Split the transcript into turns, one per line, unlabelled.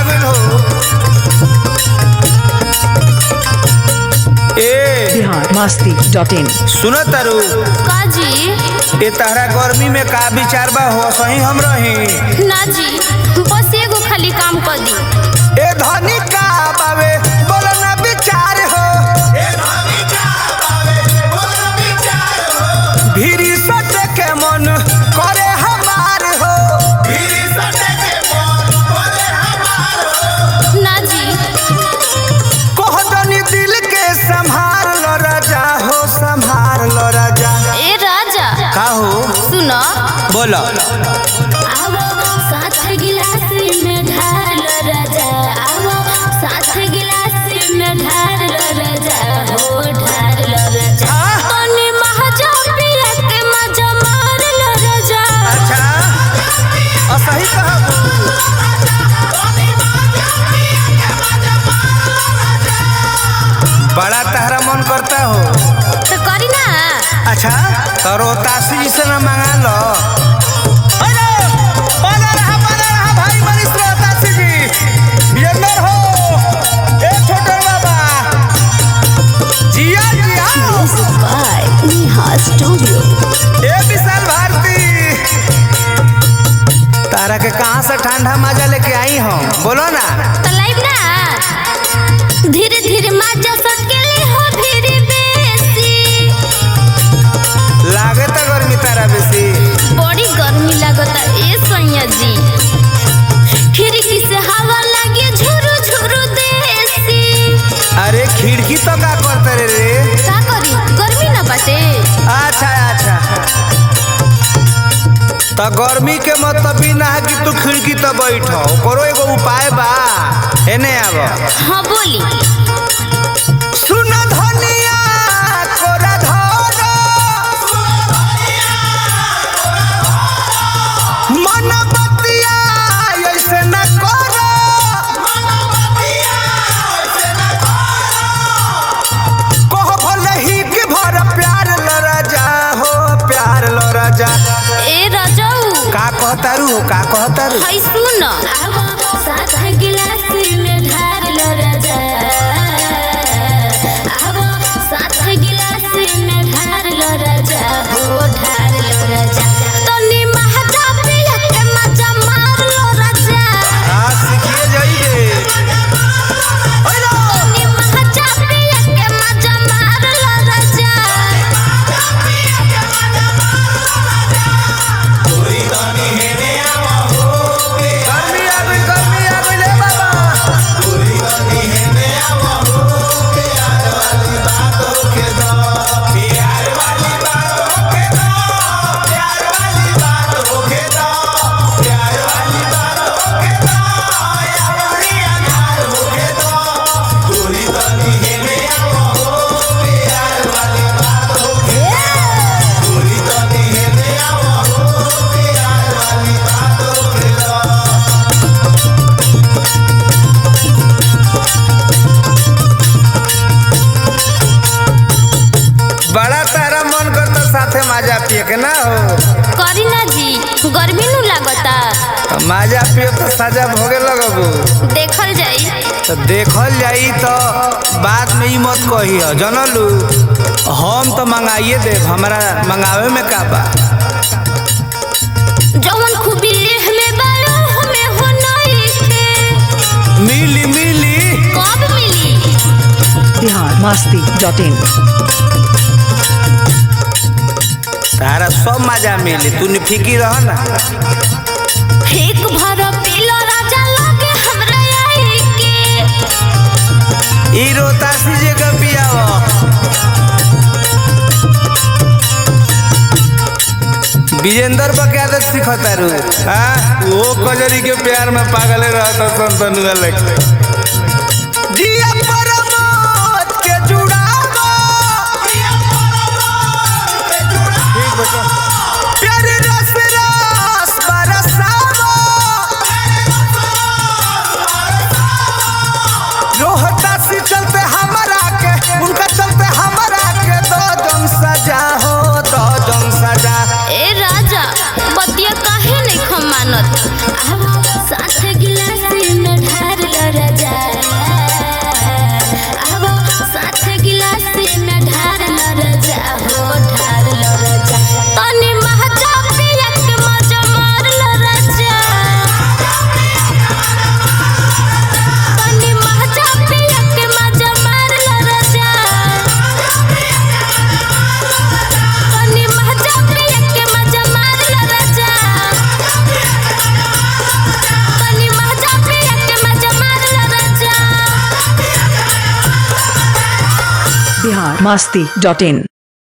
गइल हो ए
बिहार मस्ती dot in
सुनो तारू
का जी
ए तहरा गर्मी में का विचार बा हो सही हम रही
ना जी बस एगो खाली काम कर दी
ए धनी का बावे बोलो ना विचार हो भीरी सटे के मन करे हमार हो
ना जी
कोहदनी दिल के संभाल लो राजा हो संभाल लो राजा
ए राजा
का हो
सुनो
बोलो
आवो साथ गिलास में ढाल राजा आवो साथ गिलास में ढाल राजा हो ढाल राजा तनी महाजा पिया के मजा मार लो राजा
अच्छा असही कहबू बड़ा तहरा मन करता हो
तो करी ना
अच्छा तो रोतासी से ना मंगा लो अरे, बना रहा, बना रहा भाई मनीष रोहतासी जी। बियंदर हो, ए छोटे बाबा। जिया, जिया।
बाय नेहा स्टूडियो
ए विशाल भारती तारा के कहाँ से ठंडा मजा लेके आई हम बोलो ना
तो लाइव ना धीरे धीरे मजा सटकेली हो धीरे बेसी
लागे तो गर्मी तारा बेसी
बड़ी गर्मी लगता ए सैया जी खिड़की से हवा लगे झुरु झुरु देसी
अरे खिड़की तो का करते रे रे
का करी गर्मी ना बाटे
अच्छा अच्छा तो गर्मी के मतलब ई ना है कि तू खिड़की तो बैठ करो एगो उपाय बा एने आब
हाँ बोली
सुन धनिया कोरा धर मन बतिया ऐसे न कर कह भले ही कि भर प्यार लड़ा जा हो प्यार लड़ा जा
ए राजाऊ
का कहतारू हो का कहतारू
हाय सुन साथ गिलास में ढार लो राजा आवो साथ गिलास में ढार लो राजा हो ढार लो राजा तनी महजा पिया के मजा मार लो राजा
हाँ सीखिए जाइए
तनी महजा पिया के मजा मार लो राजा
गर्मी आ गई गर्मी आ गई ले बाबा बड़ा तारा मन करता साथे माजा पिए के ना हो
करी ना जी गर्मी नु लागता
माजा पिए तो साजा भोगे लगबू
देखल जाई
तो देखल जाई तो बाद में ई मत कही हो जनलू हम तो मंगाइए देव हमारा मंगावे में का बा
जवन खूबी हमें बालो हमें हो नहीं के
मिली मिली
कब मिली
बिहार मस्ती डॉट इन
तारा सब मजा मिली तू फिकी रह ना
एक भर पीलो राजा लगे हमरा आई के
ई रोतासी जे का पियाव विजेंदर बा क्या आदत सिखतारू हाँ वो कजरी के प्यार में पागल रहता संतनुआ लगे जिया परमोत के जुड़ावा ठीक बता प्यार रस रस बरसावा रोहता से चलते हमारा के उनका चलते हमारा के दो जन सजा हो दो जन सजा
ए राजा बतिया काहे नहीं खमानत आवो साथ गिलास में ढार
बिहार मस्ती डॉट इन